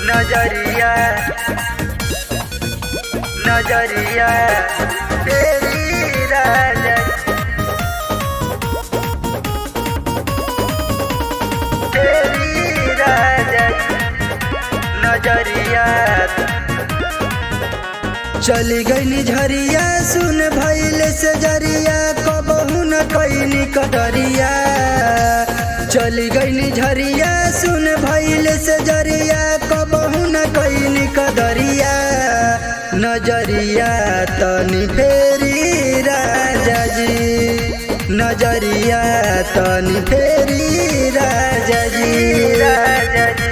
नजरिया नजरिया तेरी राजा तेरी राजा नजरिया चली गई झरिया सुन भैल से जरिया कबहू न कैनी कटरिया चली गई झरिया सुन भैल से जरिया कबहू न कैनी कदरिया नजरिया तनी फेरी राजा जी नजरिया तनी फेरी राजा जी राजा जी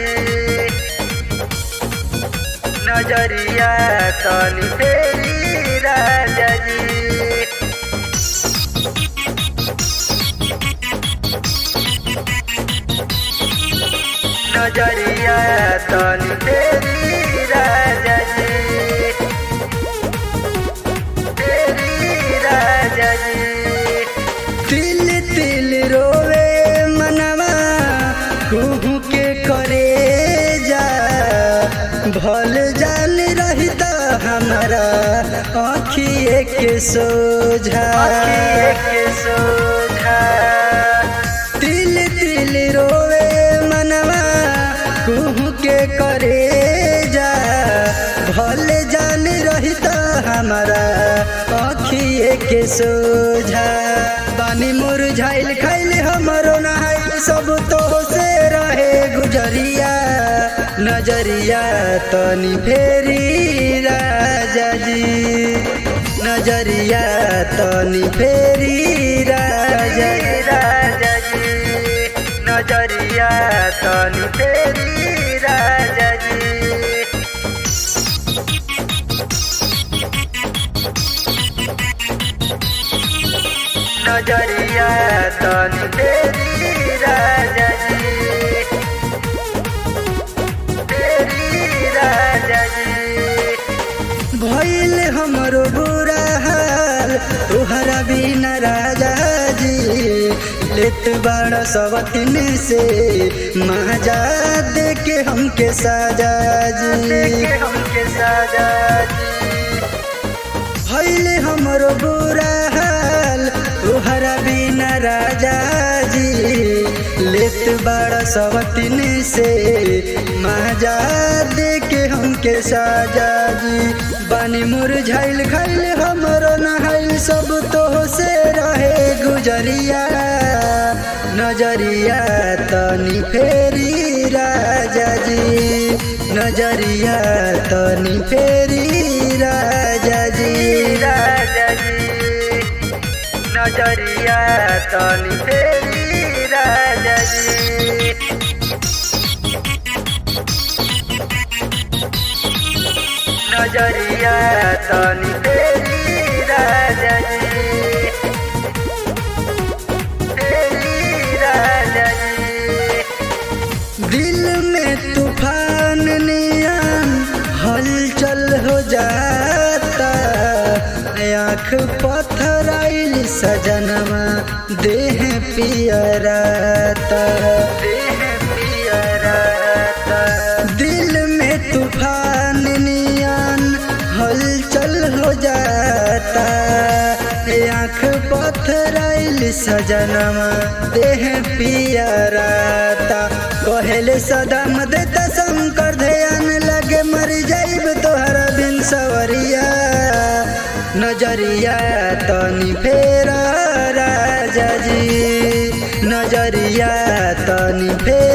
नजरिया तनी तेरी राजा जी नजरिया तनी तेरी राजा जी तेरी राजा जी तिल तिल रोवे मनवा कुहू के करे जा भल जाल रही त हमारा आँखिए के सोझा के सोझा तिल तिल रोवे मनवा कुहू के करे जा भल जाल रही त हमारा आँखिए के सोझा बानी मुरझाइल खैल हमरो नहाइल सब तो से रहे गुजरिया नजरिया तनी फेरी राजा जी नजरिया तनी फेरी राजा जी राजा जी नजरिया तनी तेरी राजा जी नजरिया तनी तेरी राजा जी तेरी राजा जी भइल हमरो बुरा हाल तुहरा बिना राजा जी लेत बड़ा सवतिन से महाजा दे के हमके साजा जी देखे हमके साजा जी भइल हमरो बुरा हाल तुहरा बिना राजा जी लेत बड़ा सवतिन से महाजा दे के हमके साजा जी बानी मुरझाइल खैल हमरो नहाइल सब तो से रहे गुजरिया नजरिया तनी फेरी राजा जी नजरिया तनी फेरी राजा जी राजा जी नजरिया तनी तेरी राजा जी नजरिया तनी तेरी राजा जी तेरी राजा जी दिल में तूफान नियन हलचल हो जाता आँख पथराइल सजनमा देह पियराता देह पियराता दिल में तूफान नियन हलचल हो जाता आँख पथराइल सजनमा देह पियराता कहले सदम देता शंकर ध्यान लगे मर जाइब तोहरा बिन सवरिया नजरिया तनी फेरा राजा जी नजरिया तनी फेरा